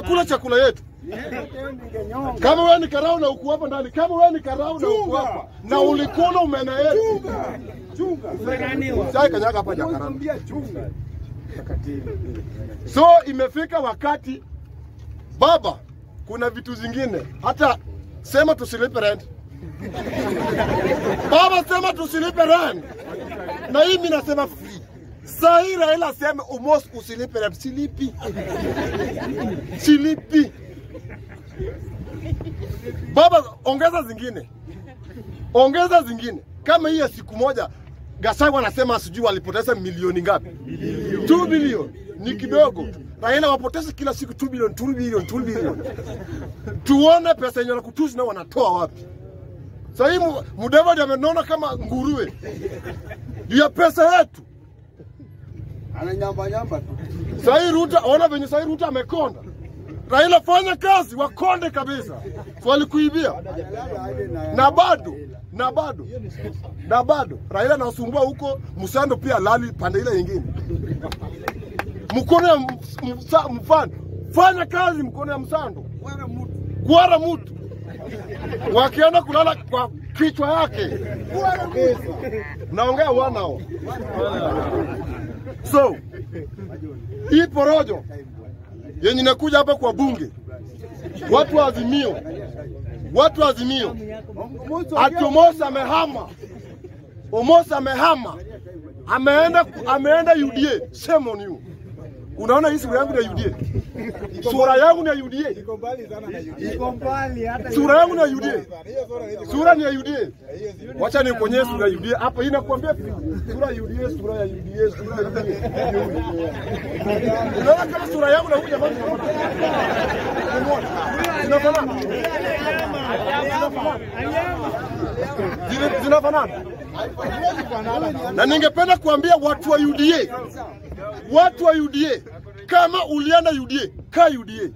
wanakula chakula yetu. Kama wewe ni karau na uko hapa ndani, kama wewe ni karau na uko hapa na ulikula umena yetu, sai kanyaga hapa jakara. So imefika wakati baba, kuna vitu zingine hata sema tusilipe rent. Baba sema tusilipe rent, na hii mimi nasema free. Saa hii Raila aseme umos usilipe rent, silipi, silipi. Baba, ongeza zingine, ongeza zingine. Kama hii ya siku moja, Gachagua anasema sijui walipoteza milioni ngapi? 2 bilioni ni kidogo. Raila wapoteza kila siku 2 bilioni, 2 bilioni, 2 bilioni. Tuone pesa yenye wanakutusi na wanatoa wapi? Sasa hii Mu- Mudavadi amenona kama nguruwe juu ya pesa yetu. Ananyamba nyamba tu. Sasa hii Ruto, ona venye sasa hii Ruto amekonda. Raila fanya kazi, wakonde kabisa. So walikuibia Analala aje na na bado na bado na bado Raila anasumbua huko, Msando pia lali pande ile nyingine. Mkono ya ms- msa- mfano, fanya kazi mkono ya Msando, wala mtu. kuara mtu wakienda kulala kwa kichwa yake. Naongea wana hao. So hii porojo yenye inakuja hapa kwa bunge, watu wa Azimio, watu wa Azimio ati Omosi amehama, Omosi amehama, ameenda ameenda UDA. Shame on you. Unaona hii sura yangu ni ya UDA, sura yangu ni ya UDA, Iko mbali sana na UDA. Iko mbali hata sura yangu ni ya UDA, hiyo sura hizi. sura ni ya UDA. Wacha nikuonyeshe sura ya UDA hapa, hii nakwambia sura ya UDA, sura ya UDA, sura ya UDA. Unaona kama sura yangu na huyu jamaa zinafanana, Zina- zinafanana. Na ningependa kuambia watu wa UDA, watu wa UDA, kama ulienda UDA, kaa UDA,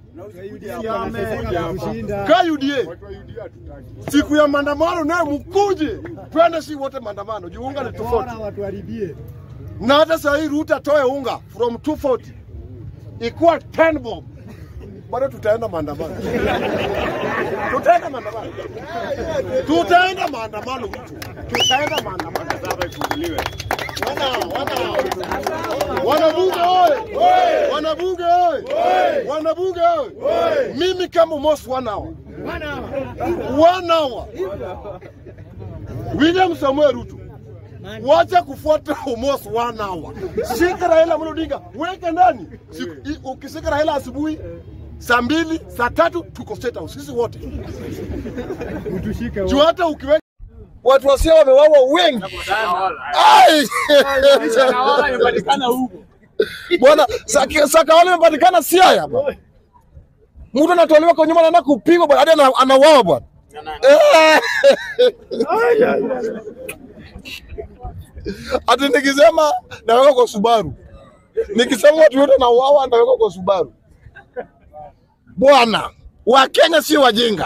kaa UDA. Siku ya maandamano naye mkuje, twende si wote maandamano, juu unga ni tofauti. watuharibie. Na hata saa hii Ruto atoe unga from 240 ikuwa 10 bob, bado tutaenda maandamano, tutaenda maandamano, tutaenda maandamano, Ruto, tutaenda maandamano. Wana wana wanabunge oye, wanabunge oye, wanabunge oye, mimi kama Mos one hour, one hour, William Samuel Ruto wacha kufuata Omos one hour. Shika Raila Amolo Odinga, weke ndani. Siku- i- Ukishika Raila asubuhi saa mbili, saa tatu tuko State House sisi wote. Utushike Juu hata ukiweka watu wasia wamewawa wengi. Ai! Bwana Saki- Sakawale imepatikana Siaya bwana. Mtu anatolewa kwa nyuma anaenda kupigwa bwana, hadi ana- anauawa bwana. Eh! Ati nikisema naweka kwa Subaru, nikisema watu wote nauawa naweka kwa Subaru. Bwana, Wakenya sio wajinga.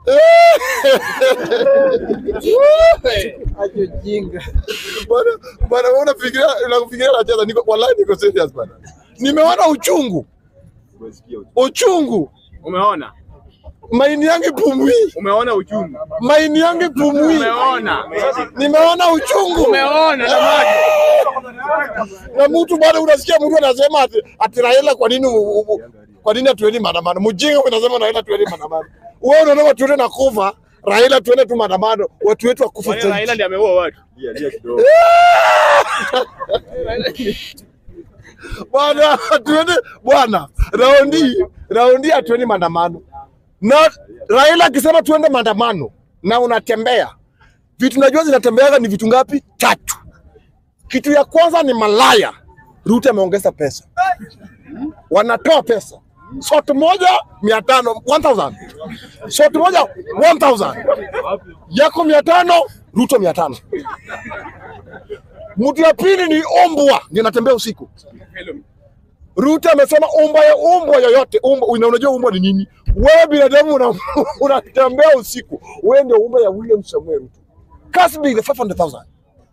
Bwana, bwana wewe unafikiria unafikiria nacheza niko wallahi niko serious bwana. Nimeona uchungu. Uchungu. Umeona? Maini yangu ipumui. Umeona uchungu? Maini yangu ipumui. Umeona? Nimeona uchungu. Umeona jamani? Na mtu bado unasikia mtu anasema ati, ati Raila kwa nini u- u- kwa nini hatuendi maandamano? Mjinga wewe unasema Raila tuendi maandamano. Wewe unaona watu wote nakufa, Raila tuende tu maandamano, watu wetu wakufa Kwani Raila zaidi. ndiye ameua watu? Lia lia kidogo. Bwana tuende bwana, raundi raundi hatuendi maandamano. Na Raila akisema tuende maandamano na unatembea, vitu najua zinatembeaga ni vitu ngapi? Tatu. Kitu ya kwanza ni malaya. Ruto ameongeza pesa, wanatoa pesa shot moja mia tano 1000 shot moja 1000 yako mia tano Ruto mia tano Mtu ya pili ni ombwa, ndio anatembea usiku. Ruto amesema umbwa ya umbwa yoyote umbwa, una- unajua umbwa ni nini? Wewe binadamu una- unatembea usiku, wewe ndio umbwa ya William Samuel Ruto. Kasbi the 500,000.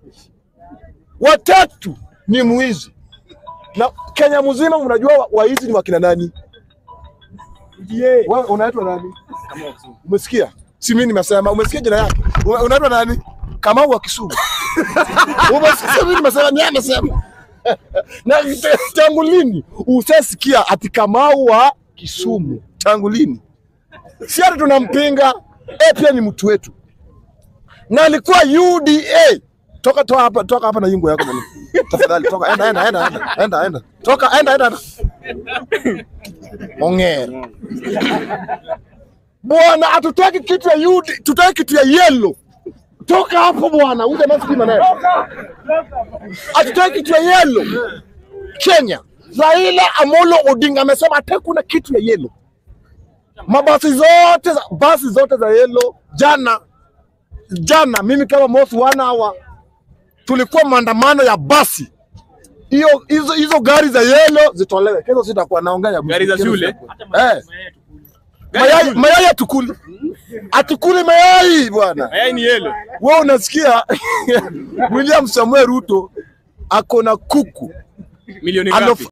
Watatu ni mwizi, na Kenya mzima mnajua wa- waizi ni wakina nani? UDA. Wewe unaitwa nani? Umesikia? Si mimi nimesema. Umesikia jina yake? Una- Unaitwa nani? Kamau wa Kisumu. Umesikia mimi nimesema ni yeye amesema. Na t- tangu lini usasikia ati Kamau wa Kisumu? Tangu lini? Si hata tunampinga. Eh, pia ni mtu wetu. Na alikuwa UDA. Toka toka hapa toka hapa na yungu yako bwana. Tafadhali toka enda enda enda enda enda enda. Toka enda enda. enda. Ongera. Bwana, hatutaki kitu ya UD, tutaki kitu ya yellow. Toka hapo bwana, uje maski maneno. Hatutaki kitu ya yellow. Kenya. Raila Amolo Odinga amesema hataki kuna kitu ya yellow. Mabasi zote za, basi zote za yellow jana jana, mimi kama Mosi wana hawa tulikuwa maandamano ya basi hiyo hizo hizo gari za yellow zitolewe. Kesho sitakuwa naongea ya Gari za kesho shule? sitakuwa. Eh. Mayai, mayai atukuli, atukuli mayai bwana. Mayai ni yellow. Wewe unasikia William Samuel Ruto ako na kuku Milioni Alo- ngapi?